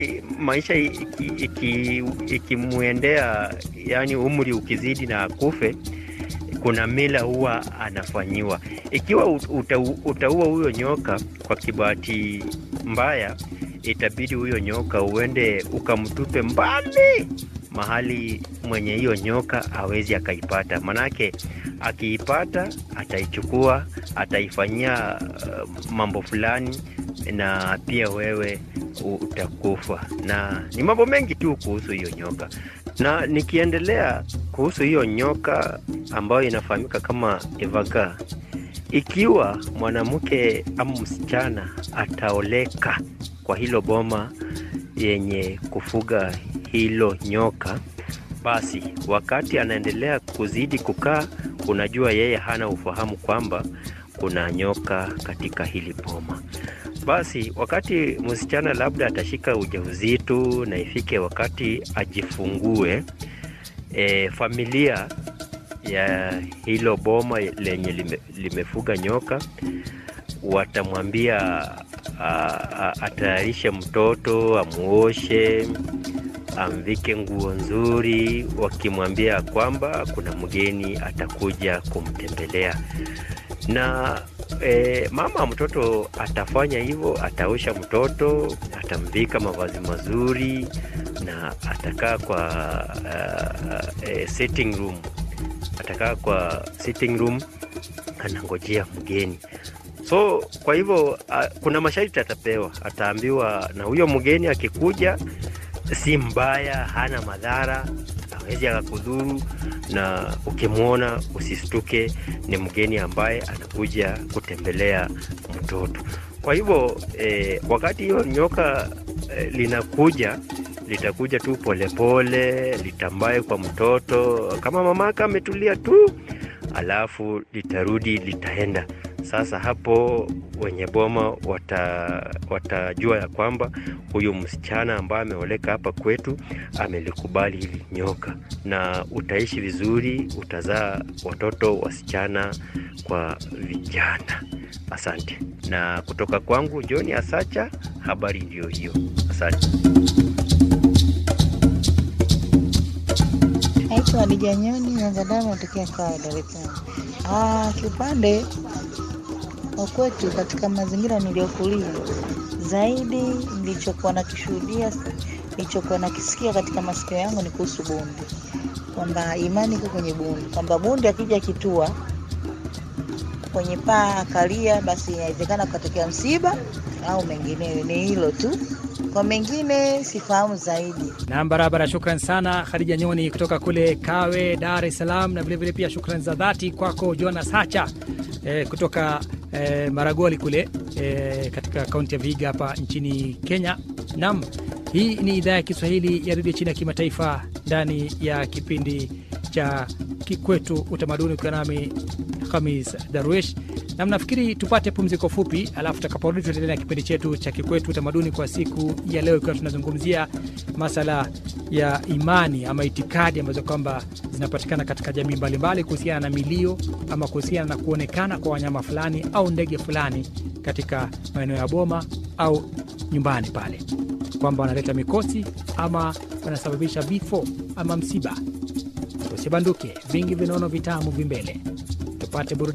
maisha ikimwendea iki, iki yani umri ukizidi na akufe, kuna mila huwa anafanyiwa. Ikiwa uta, utaua huyo nyoka kwa kibahati mbaya, itabidi huyo nyoka uende ukamtupe mbali mahali mwenye hiyo nyoka hawezi akaipata, manake akiipata ataichukua, ataifanyia uh, mambo fulani na pia wewe utakufa. Na ni mambo mengi tu kuhusu hiyo nyoka. Na nikiendelea kuhusu hiyo nyoka ambayo inafahamika kama evaga, ikiwa mwanamke ama msichana ataoleka kwa hilo boma yenye kufuga hilo nyoka, basi wakati anaendelea kuzidi kukaa, unajua yeye hana ufahamu kwamba kuna nyoka katika hili boma. Basi wakati msichana labda atashika ujauzito na ifike wakati ajifungue, e, familia ya hilo boma lenye lime, limefuga nyoka watamwambia atayarishe mtoto, amuoshe, amvike nguo nzuri, wakimwambia kwamba kuna mgeni atakuja kumtembelea na e, mama mtoto atafanya hivyo, ataosha mtoto, atamvika mavazi mazuri na atakaa kwa uh, uh, sitting room, atakaa kwa sitting room anangojea mgeni. So kwa hivyo uh, kuna masharti atapewa, ataambiwa na huyo mgeni akikuja, si mbaya, hana madhara hawezi akakudhuru, na ukimwona usistuke, ni mgeni ambaye anakuja kutembelea mtoto. Kwa hivyo eh, wakati hiyo nyoka eh, linakuja litakuja tu polepole, litambaye kwa mtoto kama mamaka ametulia tu, alafu litarudi litaenda. Sasa hapo wenye boma wata, watajua ya kwamba huyu msichana ambaye ameoleka hapa kwetu amelikubali hili nyoka, na utaishi vizuri, utazaa watoto wasichana kwa vijana. Asante. Na kutoka kwangu John Asacha, habari ndiyo hiyo. Asante. Naitwa Hadija Nyoni Nyangadamu, natokea Kawe, Dar es Salaam. Kiupande wa kwetu katika mazingira niliyokulia, zaidi nilichokuwa nakishuhudia, nilichokuwa nakisikia katika masikio yangu ni kuhusu bundi, kwamba imani iko kwenye bundi, kwamba bundi akija kitua kwenye paa akalia, basi inawezekana kukatokea msiba au mengineyo. Ni hilo tu, kwa mengine sifahamu zaidi. Nam, barabara. Shukran sana Khadija Nyoni kutoka kule Kawe, Dar es Salaam, na vilevile pia shukran za dhati kwako Jonas Hacha eh, kutoka eh, Maragoli kule eh, katika kaunti ya Vihiga hapa nchini Kenya. Nam, hii ni idhaa ya Kiswahili ya redio chini ya kimataifa ndani ya kipindi cha Kikwetu Utamaduni, ukiwa nami Hamis Darwish na mnafikiri tupate pumziko fupi, alafu tutakaporudi tutaendelea na kipindi chetu cha Kikwetu Utamaduni kwa siku ya leo, ikiwa tunazungumzia masala ya imani ama itikadi ambazo kwamba zinapatikana katika jamii mbalimbali kuhusiana na milio ama kuhusiana na kuonekana kwa wanyama fulani au ndege fulani katika maeneo ya boma au nyumbani pale, kwamba wanaleta mikosi ama wanasababisha vifo ama msiba. Usibanduke, vingi vinaono vitamu vimbele, tupate burudani.